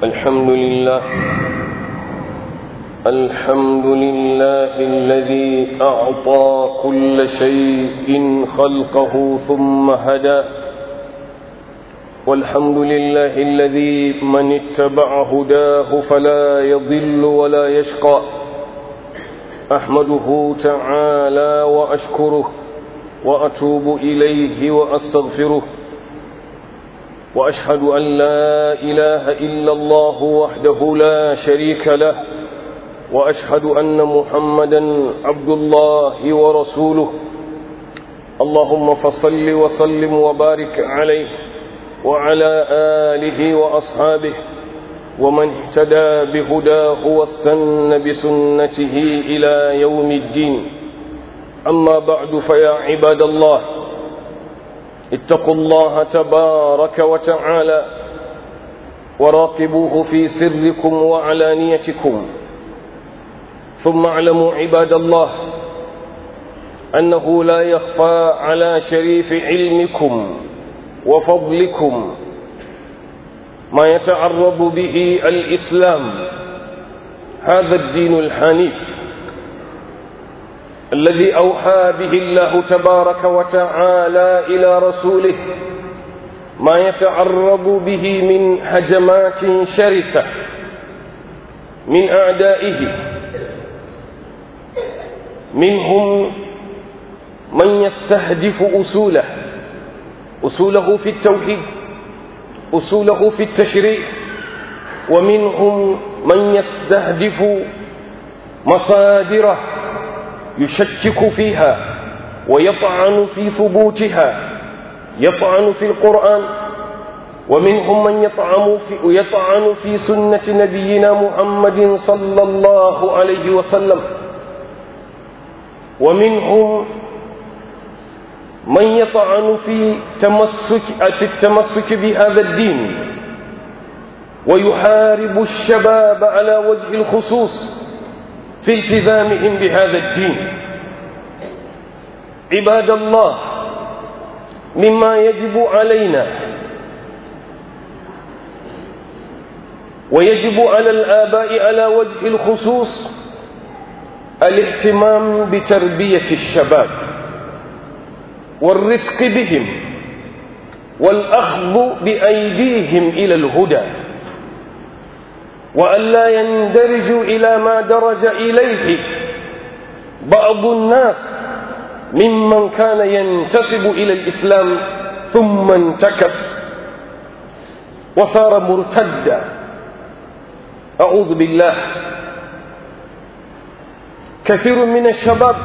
الحمد لله الحمد لله الذي أعطى كل شيء خلقه ثم هدى والحمد لله الذي من اتبع هداه فلا يضل ولا يشقى أحمده تعالى وأشكره وأتوب إليه وأستغفره وأشهد أن لا إله إلا الله وحده لا شريك له وأشهد أن محمدا عبد الله ورسوله اللهم فصل وسلم وبارك عليه وعلى آله وأصحابه ومن اهتدى بهداه واستن بسنته إلى يوم الدين أما بعد فيا عباد الله اتقوا الله تبارك وتعالى وراقبوه في سركم وعلانيتكم ثم اعلموا عباد الله أنه لا يخفى على شريف علمكم وفضلكم ما يتعرض به الإسلام هذا الدين الحنيف الذي أوحى به الله تبارك وتعالى إلى رسوله ما يتعرض به من هجمات شرسة من أعدائه منهم من يستهدف أصوله أصوله في التوحيد أصوله في التشريع ومنهم من يستهدف مصادره يشكك فيها ويطعن في ثبوتها يطعن في القرآن ومنهم من يطعن في, يطعن في سنة نبينا محمد صلى الله عليه وسلم ومنهم من يطعن في تمسك في التمسك بهذا الدين ويحارب الشباب على وجه الخصوص في التزامهم بهذا الدين عباد الله مما يجب علينا ويجب على الآباء على وجه الخصوص الاهتمام بتربية الشباب والرفق بهم والأخذ بأيديهم إلى الهدى وألا يندرجوا إلى ما درج إليه بعض الناس ممن كان ينتسب إلى الإسلام ثم انتكس وصار مرتدا أعوذ بالله كثير من الشباب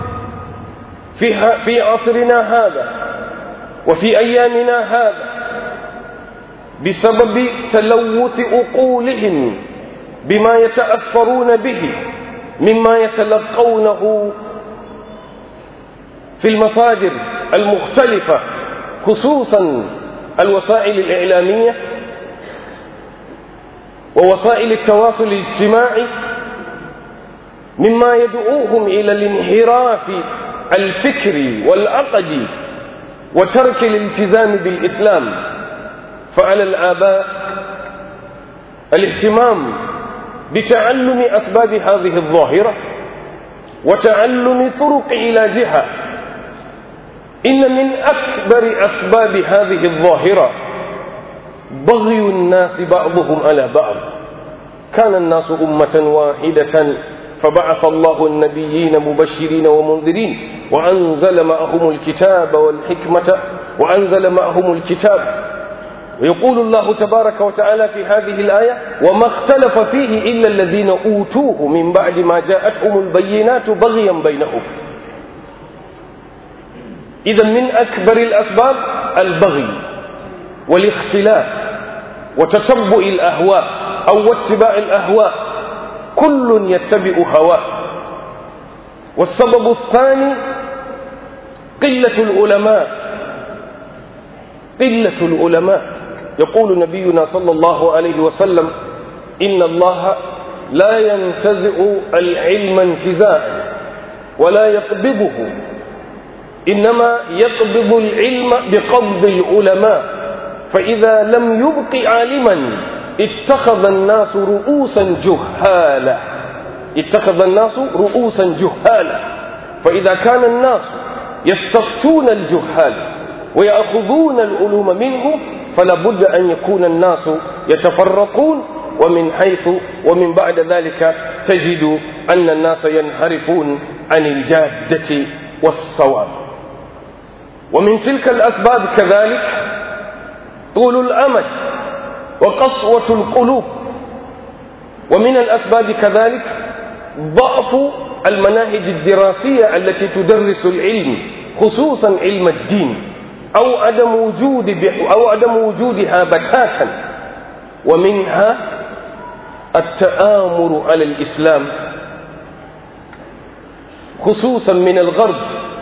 في في عصرنا هذا وفي أيامنا هذا بسبب تلوث عقولهم بما يتأثرون به مما يتلقونه في المصادر المختلفة خصوصا الوسائل الإعلامية ووسائل التواصل الاجتماعي مما يدعوهم إلى الانحراف الفكري والعقدي وترك الالتزام بالإسلام فعلى الآباء الاهتمام بتعلم أسباب هذه الظاهرة وتعلم طرق علاجها إن من أكبر أسباب هذه الظاهرة بغي الناس بعضهم على بعض كان الناس أمة واحدة فبعث الله النبيين مبشرين ومنذرين وأنزل معهم الكتاب والحكمة وأنزل معهم الكتاب ويقول الله تبارك وتعالى في هذه الآية وما اختلف فيه إلا الذين أوتوه من بعد ما جاءتهم البينات بغيا بينهم إذا من أكبر الأسباب البغي والاختلاف وتتبع الأهواء أو اتباع الأهواء كل يتبع هواه والسبب الثاني قلة العلماء قلة العلماء يقول نبينا صلى الله عليه وسلم إن الله لا ينتزع العلم انتزاعا ولا يقبضه إنما يقبض العلم بقبض العلماء فإذا لم يبق عالما اتخذ الناس رؤوسا جهالا اتخذ الناس رؤوسا جهالا فإذا كان الناس يستفتون الجهال ويأخذون العلوم منه فلا بد أن يكون الناس يتفرقون ومن حيث ومن بعد ذلك تجد أن الناس ينحرفون عن الجادة والصواب ومن تلك الأسباب كذلك طول الأمد وقسوة القلوب ومن الأسباب كذلك ضعف المناهج الدراسية التي تدرس العلم خصوصا علم الدين أو عدم وجود أو عدم وجودها بتاتا ومنها التآمر على الإسلام خصوصا من الغرب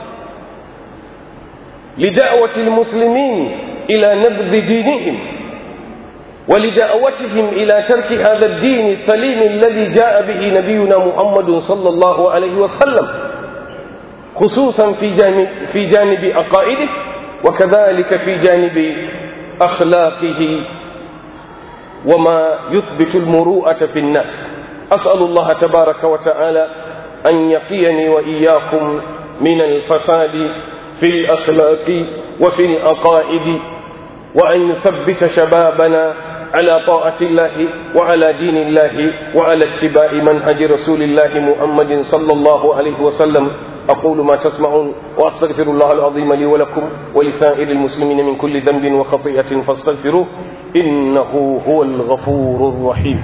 لدعوة المسلمين إلى نبذ دينهم ولدعوتهم إلى ترك هذا الدين السليم الذي جاء به نبينا محمد صلى الله عليه وسلم خصوصا في جانب, في جانب عقائده وكذلك في جانب أخلاقه وما يثبت المروءة في الناس أسأل الله تبارك وتعالى أن يقيني وإياكم من الفساد في الأخلاق وفي العقائد وأن يثبت شبابنا على طاعة الله وعلى دين الله وعلى اتباع منهج رسول الله محمد صلى الله عليه وسلم أقول ما تسمعون وأستغفر الله العظيم لي ولكم ولسائر المسلمين من كل ذنب وخطيئة فاستغفروه إنه هو الغفور الرحيم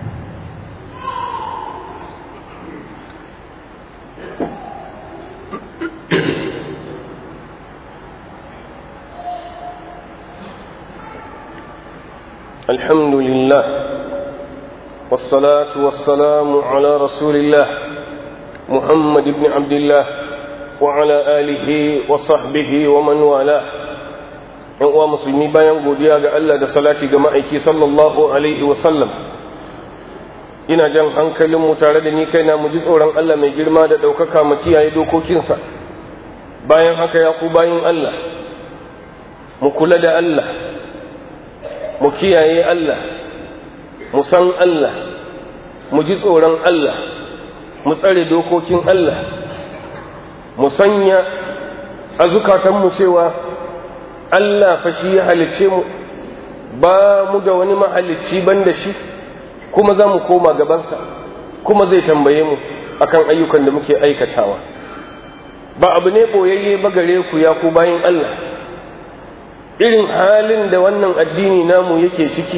الحمد لله والصلاة والسلام على رسول الله محمد بن عبد الله وعلى آله وصحبه ومن والاه ‘yan uwa musulmi bayan godiya ga Allah da salati ga ma'aiki sallallahu alaihi wasallam ina jan hankalinmu tare da ni kaina mu ji tsoron Allah mai girma da ɗaukaka mu kiyaye dokokinsa bayan haka ya ku bayin Allah mu kula da Allah mu kiyaye Allah mu san Allah mu ji tsoron Allah mu tsare dokokin Allah mu sanya a zukatanmu cewa Allah fa shi ya halicce mu ba mu da wani mahalicci ban da shi kuma za mu koma gabansa kuma zai tambaye mu akan ayyukan da muke aikatawa ba abu ne ɓoyayye ba gare ku ya ku bayan Allah irin halin da wannan addini namu yake ciki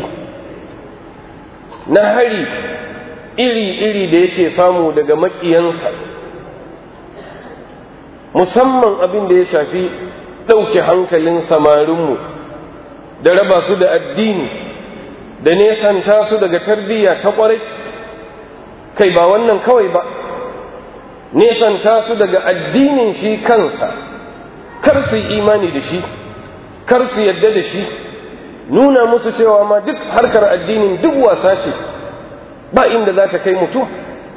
na hari iri-iri da yake samu daga maƙiyansa musamman abin da ya shafi ɗauke hankalin samarinmu da raba su da addini da nesanta su daga tarbiyya ta ƙwarai kai ba wannan kawai ba nesanta su daga addinin shi kansa kar su yi imani da shi kar su yadda da shi nuna musu cewa ma duk harkar addinin duk wasa ce ba inda za ta kai mutum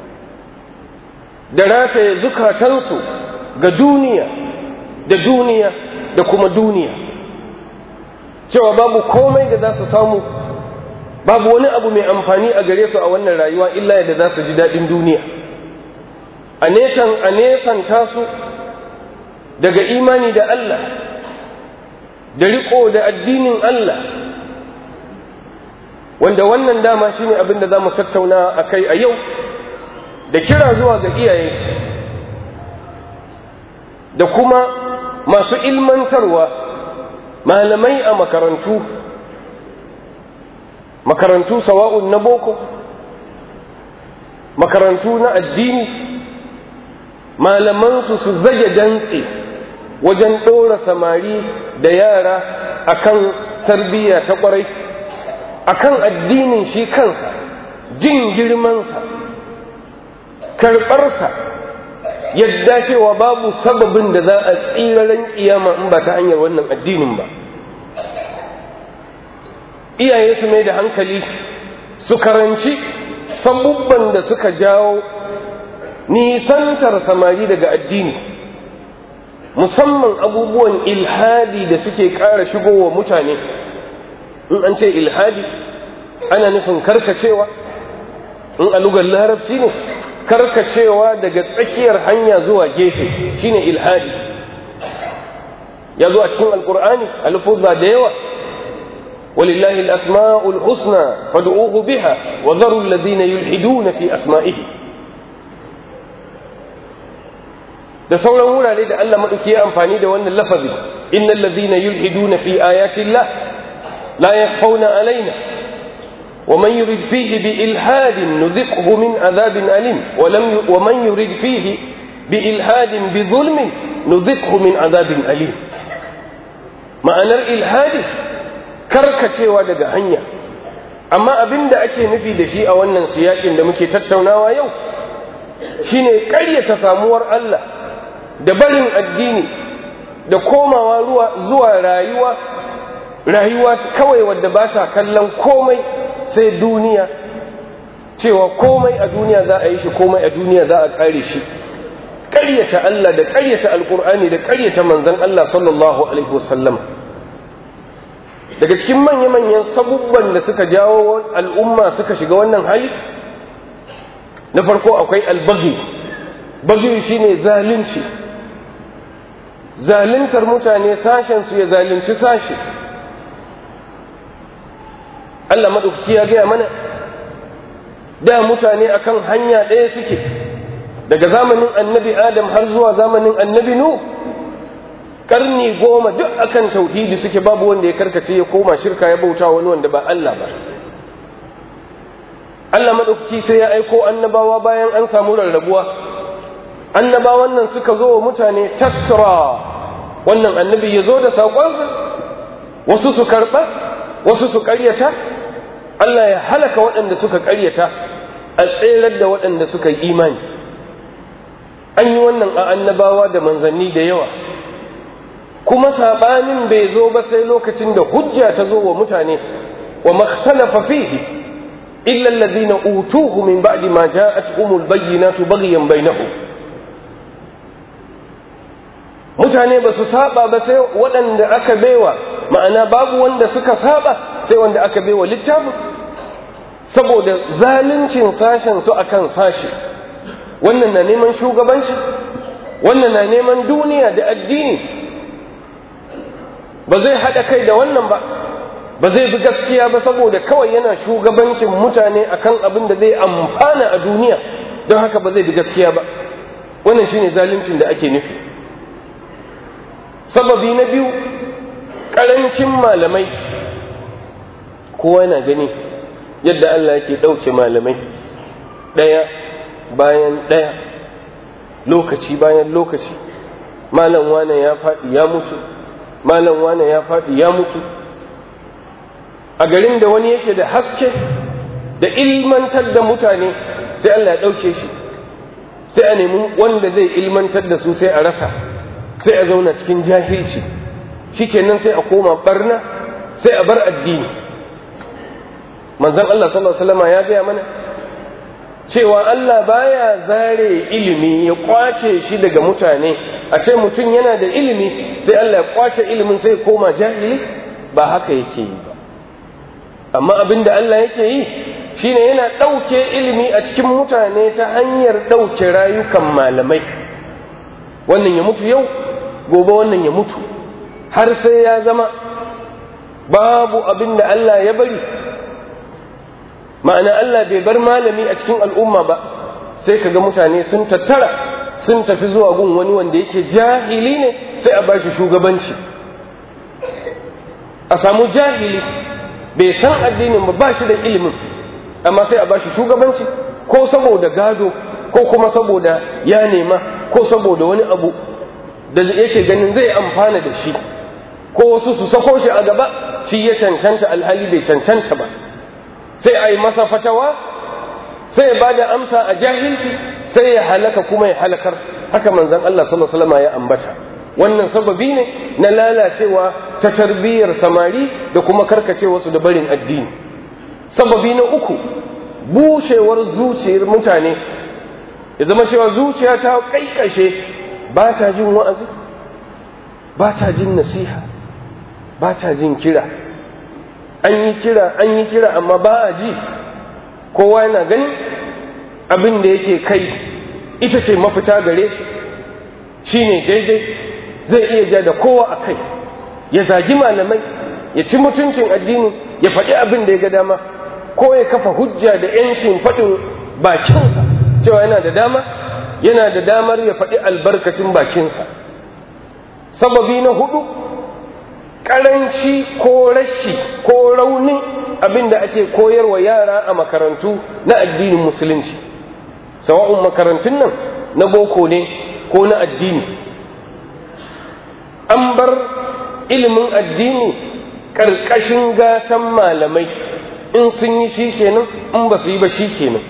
da rataye zukatansu ga duniya da duniya da kuma duniya cewa babu komai da za su samu babu wani abu mai amfani a gare su a wannan rayuwa illa yadda za su ji daɗin duniya a nesan a nesanta su daga imani da Allah da riko da addinin Allah wanda wannan dama shine abin da za mu tattauna a kai a yau da kira zuwa ga iyaye da kuma masu ilmantarwa malamai a makarantu makarantu sawa'un na boko makarantu na addini malamansu su zage dantse wajen ɗora samari da yara akan tarbiyya ta ƙwarai akan addinin shi kansa jin girmansa karɓarsa yadda cewa babu sababin da za a tsiraren kiyama in ba ta hanyar wannan addinin ba iyaye su mai da hankali su karanci sabubban da suka jawo nisantar samari daga addini musamman abubuwan ilhadi da suke ƙara shigowa mutane in an ce ilhadi ana nufin karkacewa in a lugar larabci ne karkacewa daga tsakiyar hanya zuwa gefe shine ilhadi ya zo a cikin alkur'ani alfuzza da yawa ولله الأسماء الحسنى فادعوه بها وذروا الذين يلحدون في أسمائه da sauran wurare da Allah maɗauki ya amfani da wannan lafazi innal ladhina yulhiduna fi ayati Allah la yakhfawna alaina wa man yurid fihi bi ilhadin nudhiqhu min adhabin alim wa lam wa man yurid fihi bi ilhadin bi dhulmin nudhiqhu min adhabin alim ma'anar ilhadi karkacewa daga hanya amma abin da ake nufi da shi a wannan siyakin da muke tattaunawa yau shine ƙaryata samuwar Allah da barin addini da komawa ruwa zuwa rayuwa rayuwa kawai wadda ba ta kallon komai sai duniya cewa komai a duniya za a yi shi komai a duniya za a ƙare shi ƙaryata Allah da ƙaryata alƙur'ani da ƙaryata manzon Allah sallallahu alaihi wasallam daga cikin manya-manyan sabubban da suka jawo al'umma suka shiga wannan hali na farko akwai albagi bagi shine zalunci zaluntar mutane sashensu ya zalunci sashe Allah maɗaukaki ya gaya mana da mutane akan hanya ɗaya suke daga zamanin annabi adam har zuwa zamanin annabi nu karni goma duk akan tauhidi suke babu wanda ya karkace ya koma shirka ya bauta wani wanda ba Allah ba Allah maɗaukaki sai ya aiko annabawa bayan an samu rarrabuwa annabawan nan suka zo wa mutane tattara wannan annabi ya zo da saƙonsa wasu su karɓa wasu su ƙaryata Allah ya halaka waɗanda suka ƙaryata a tserar da waɗanda suka yi imani an yi wannan a annabawa da manzanni da yawa kuma saɓanin bai zo ba sai lokacin da hujja ta zo wa mutane wa makhtalafa fihi illa alladhina utuhu min ba'di ma ja'atuhumul bayyinatu baghyan bainahum mutane ba su saba ba sai waɗanda aka baiwa ma'ana babu wanda suka saba sai wanda aka baiwa littafin saboda zaluncin sashen su akan sashi wannan na neman shugabanci wannan na neman duniya da addini ba zai haɗa kai da wannan ba ba zai bi gaskiya ba saboda kawai yana shugabancin mutane akan abin da zai amfana a duniya don haka ba zai bi gaskiya ba wannan shine zaluncin da ake nufi sababi na biyu ƙarancin malamai kowa yana gani yadda Allah yake ɗauke malamai ɗaya bayan ɗaya lokaci bayan lokaci malam wane ya faɗi ya mutu malam wane ya faɗi ya mutu a garin da wani yake da haske da ilmantar da mutane sai Allah ya ɗauke shi sai a nemi wanda zai ilmantar da su sai a rasa sai a zauna cikin jahilci shikenan sai a koma barna sai a bar addini manzon Allah sallallahu alaihi wasallam ya gaya mana cewa Allah baya zare ilimi ya kwace shi daga mutane a ce mutum yana da ilimi sai Allah ya kwace ilimin sai koma jahili ba haka yake yi ba amma abin da Allah yake yi shine yana ɗauke ilimi a cikin mutane ta hanyar ɗauke rayukan malamai wannan ya mutu yau gobe wannan ya mutu har sai ya zama babu abin da Allah ya bari ma'ana Allah bai bar malami a cikin al'umma ba sai kaga mutane sun tattara sun tafi zuwa gun wani wanda yake jahili ne sai a bashi shugabanci a samu jahili bai san addinin ba ba shi da ilimin amma sai a bashi shugabanci ko saboda gado ko kuma saboda ya nema ko saboda wani abu da yake ganin zai amfana da shi ko wasu su sako shi a gaba shi ya cancanta alhali bai cancanta ba sai a yi masa fatawa sai ya bada amsa a jahilci sai ya halaka kuma ya halakar haka manzon Allah sallallahu alaihi wasallam ya ambata wannan sababi ne na lalacewa ta tarbiyyar samari da kuma karkacewarsu da barin addini sababi na uku bushewar zuciyar mutane ya zama cewa zuciya ta kaikashe ba ta jin wa'azi ba ta jin nasiha ba ta jin kira an yi kira an yi kira amma ba a ji kowa yana gani abin da yake kai ita ce mafita gare shi shine daidai zai iya ja da kowa a kai ya zagi malamai ya ci mutuncin addini ya faɗi abin da ya ga dama ko ya kafa hujja da yancin faɗin bakinsa cewa yana da dama yana da damar ya faɗi albarkacin bakinsa sababi na hudu ƙaranci ko rashi ko raunin abin da ake koyarwa yara a makarantu na addinin musulunci sawa'un makarantun nan na boko ne ko na addini an bar ilimin addini ƙarƙashin gatan malamai in sun yi shi kenan in ba su yi ba shi kenan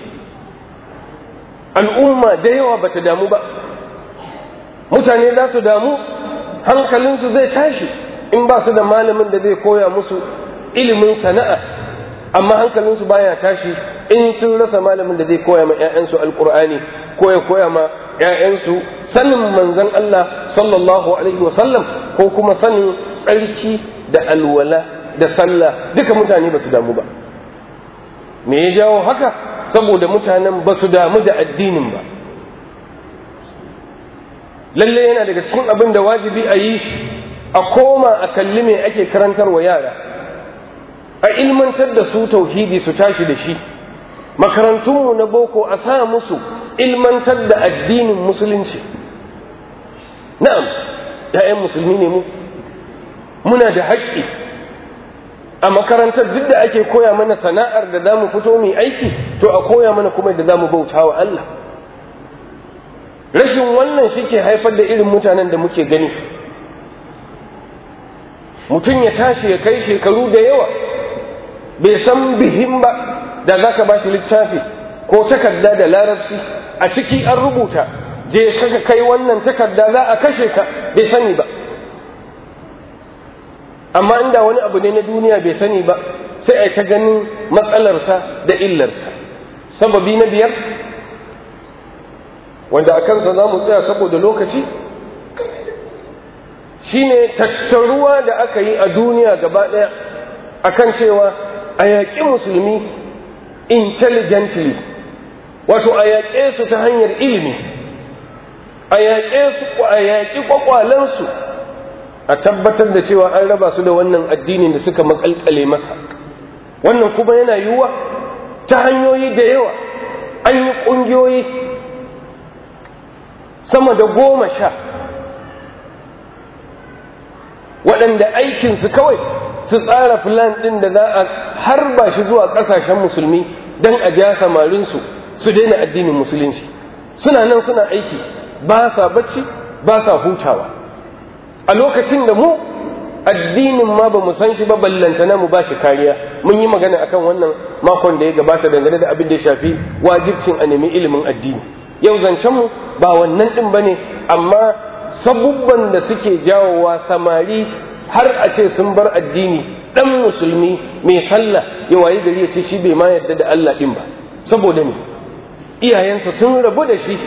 al'umma da yawa ba ta damu ba mutane za su damu hankalinsu zai tashi in ba su da malamin da zai koya musu ilimin sana'a amma hankalinsu baya tashi in sun rasa malamin da zai koya ma 'ya'yansu alkur'ani ko ya koya ma 'ya'yansu sanin manzon Allah sallallahu alaihi wasallam ko kuma sanin tsarki da alwala da sallah duka mutane ba su damu ba me ya jawo haka saboda mutanen ba su damu da addinin ba lalle yana daga cikin abin da wajibi a yi shi a koma a kalli me ake karantarwa yara a ilmantar da su tauhidi su tashi da shi makarantunmu na boko a sa musu ilmantar da addinin musulunci na'am ‘ya'yan musulmi ne mu muna da haƙƙi a makarantar duk da ake koya mana sana'ar da za mu fito mai aiki to a koya mana kuma da za mu bauta wa Allah rashin wannan shi ke haifar da irin mutanen da muke gani mutum ya tashi ya kai shekaru da yawa bai san bihin ba da za ka ba shi littafi ko takarda da larabci a ciki an rubuta je kaka kai wannan takarda za a kashe ka bai sani ba amma inda wani abu ne na duniya bai sani ba sai a ta ganin matsalarsa da illarsa sababi na biyar wanda a kansa za mu tsaya saboda lokaci shine tattaruwa da aka yi a duniya gaba ɗaya akan cewa a yaƙi musulmi intelligently wato a yaƙe su ta hanyar ilimi a yaƙe su a yaƙi ƙwaƙwalensu a tabbatar da cewa an raba su da wannan addinin da suka makalkale masa wannan kuma yana yiwuwa ta hanyoyi da yawa an yi ƙungiyoyi sama da goma sha waɗanda aikinsu kawai su tsara filan ɗin da za a harba shi zuwa ƙasashen musulmi don a ja samarinsu su daina addinin musulunci suna nan suna aiki ba sa bacci ba sa hutawa a lokacin da mu addinin ma ba mu san shi ba ballantana mu ba shi kariya mun yi magana akan wannan makon da ya gabata dangane da abin da ya shafi wajibcin a nemi ilimin addini yau zancen mu ba wannan din bane amma sabubban da suke jawowa samari har a ce sun bar addini dan musulmi mai sallah ya wayi gari ya ce shi bai ma yarda da Allah din ba saboda me iyayensa sun rabu da shi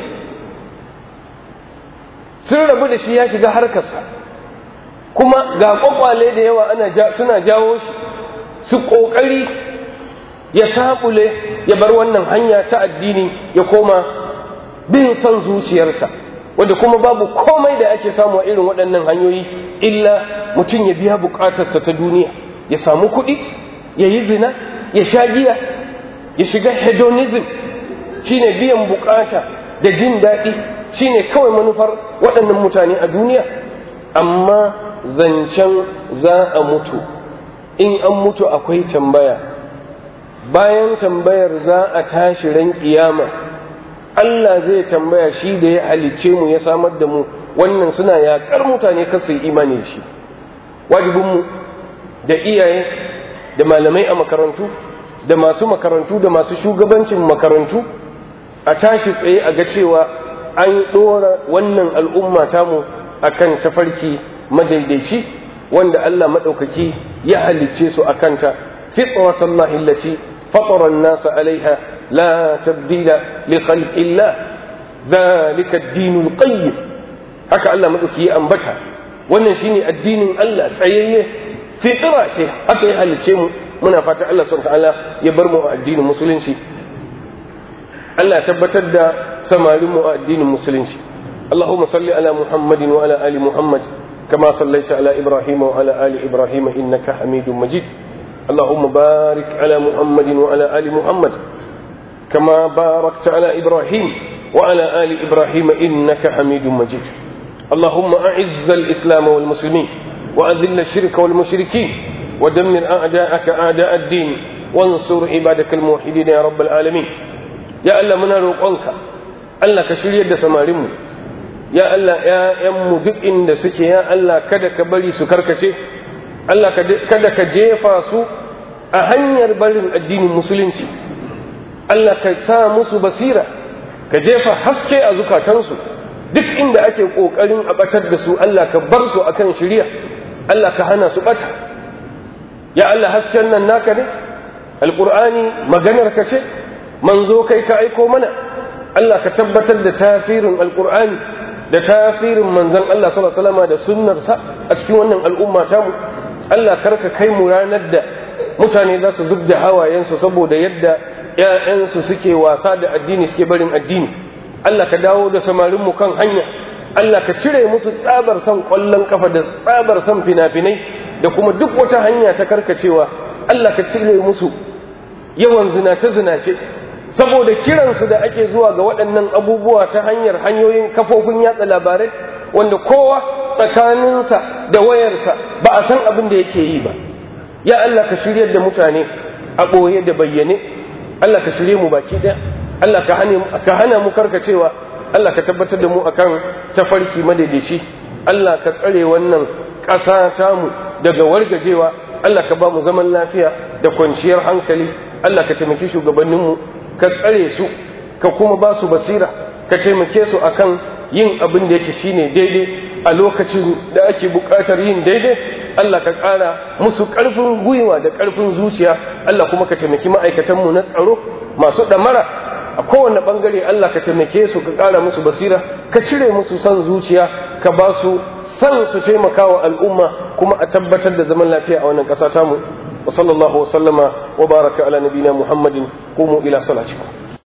sun rabu da shi ya shiga harkarsa kuma ga kwakwale da yawa ana suna jawo shi su ƙoƙari ya saɓule ya bar wannan hanya ta addini ya koma bin son zuciyarsa wanda kuma babu komai da ake samu a irin waɗannan hanyoyi illa mutum ya biya buƙatarsa ta duniya ya samu kuɗi ya yi zina ya sha giya ya shiga hedonism shine biyan buƙata da jin daɗi shine kawai manufar waɗannan mutane a duniya amma zancen za a mutu in an mutu akwai tambaya bayan tambayar za a tashi ran kiyama Allah zai tambaya shi da ya halicce mu ya samar da mu wannan suna yaƙar mutane kasu yi imani da shi wajibinmu da iyaye da malamai a makarantu da masu makarantu da masu shugabancin makarantu a tashi tsaye a ga cewa an ɗora wannan al'umma tamu akan tafarki madaidaici wanda Allah maɗaukaki ya halicce su a kanta fitratallahi allati fatara an-nasa alaiha la tabdila li khalqillah dhalika ad-din al-qayyim haka Allah maɗaukaki ya ambata wannan shine addinin Allah tsayayye fitra ce haka ya halicce mu muna fata Allah subhanahu ta'ala ya bar mu a addinin musulunci Allah ya tabbatar da samarin mu a addinin musulunci Allahumma salli ala Muhammadin wa ala ali Muhammad kama sallaita ala Ibrahim wa ala ali Ibrahim innaka Hamidum Majid اللهم بارك على محمد وعلى آل محمد كما باركت على إبراهيم وعلى آل إبراهيم إنك حميد مجيد اللهم أعز الإسلام والمسلمين وأذل الشرك والمشركين ودمر أعداءك أعداء الدين وانصر عبادك الموحدين يا رب العالمين يا الله من روقنك الله كشري يد سمارمو يا الله يا يم duk inda suke ya Allah kada ka bari su karkace Allah kada ka jefa su a hanyar barin addinin musulunci Allah ka sa musu basira ka jefa haske a zukatansu duk inda ake ƙoƙarin a ɓatar da su Allah ka bar su akan shirya Allah ka hana su ɓata ya Allah hasken nan naka ne alƙur'ani maganar ka ce manzo kai ka aiko mana Allah ka tabbatar da tasirin alƙur'ani da tasirin manzon Allah sallallahu alaihi wasallam da sunnarsa a cikin wannan al'umma tamu Allah karka kai mu ranar da mutane za su zub da hawayensu saboda yadda ‘ya'yansu suke wasa da addini suke barin addini Allah ka dawo da samarinmu kan hanya Allah ka cire musu tsabar son ƙwallon kafa da tsabar son fina-finai da kuma duk wata hanya ta karkacewa Allah ka cire musu yawan zinace-zinace saboda kiransu da ake zuwa ga waɗannan abubuwa ta hanyar hanyoyin kafofin yatsa labarai wanda kowa tsakaninsa da wayarsa ba a san abin da yake yi ba ya Allah ka shiryar da mutane a ɓoye da bayyane Allah ka shirye mu baki ɗaya Allah ka hana mu karkacewa Allah ka tabbatar da mu akan tafarki madaidaici Allah ka tsare wannan ƙasa tamu daga wargajewa Allah ka ba mu zaman lafiya da kwanciyar hankali Allah ka taimaki shugabanninmu ka tsare su ka kuma ba su basira ka taimake su akan yin abin da yake shine daidai a lokacin da ake buƙatar yin daidai Allah ka ƙara musu ƙarfin gwiwa da ƙarfin zuciya Allah kuma ka taimaki ma'aikatanmu na tsaro masu ɗamara a kowane ɓangare Allah ka taimake su ka ƙara musu basira ka cire musu son zuciya ka ba su san su taimaka wa al'umma kuma a tabbatar da zaman lafiya a wannan ƙasa tamu wa sallallahu wa sallama wa baraka ala nabina muhammadin qumu ila salatikum